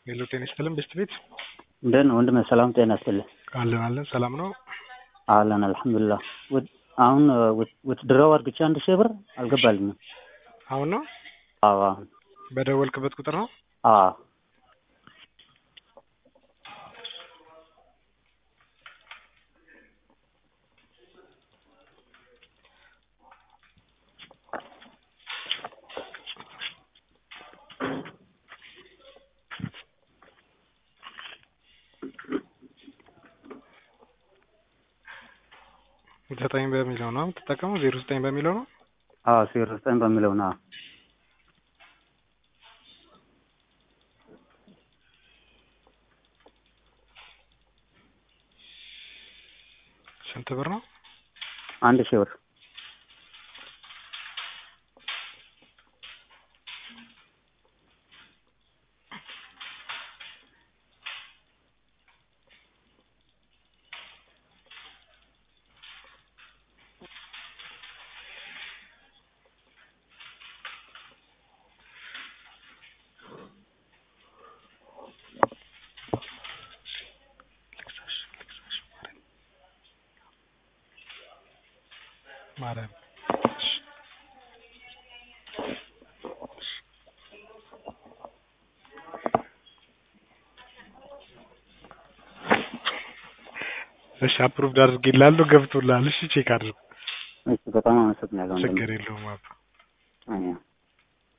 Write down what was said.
ሄሎ ጤና ይስጥልን ቤስት ቤት እንዴት ነው ወንድሜ? ሰላም ጤና ይስጥልኝ። አለን አለን ሰላም ነው። አለን አልሐምዱሊላህ። አሁን ውትድራው አድርግቼ አንድ ሺህ ብር አልገባልኝም። አሁን ነው አዎ አሁን በደወልክበት ቁጥር ነው። አዎ ዘጠኝ በሚለው ነው የምትጠቀመው? ዜሮ ዘጠኝ በሚለው ነው። አዎ ዜሮ ዘጠኝ በሚለው ነው። ስንት ብር ነው? አንድ ሺህ ብር ማርያም እሺ አፕሩቭድ አድርጌልሃለሁ ገብቶልሃል። እሺ ቼክ አድርግ። እሺ በጣም አመሰግናለሁ። ችግር የለውም አባ አዎ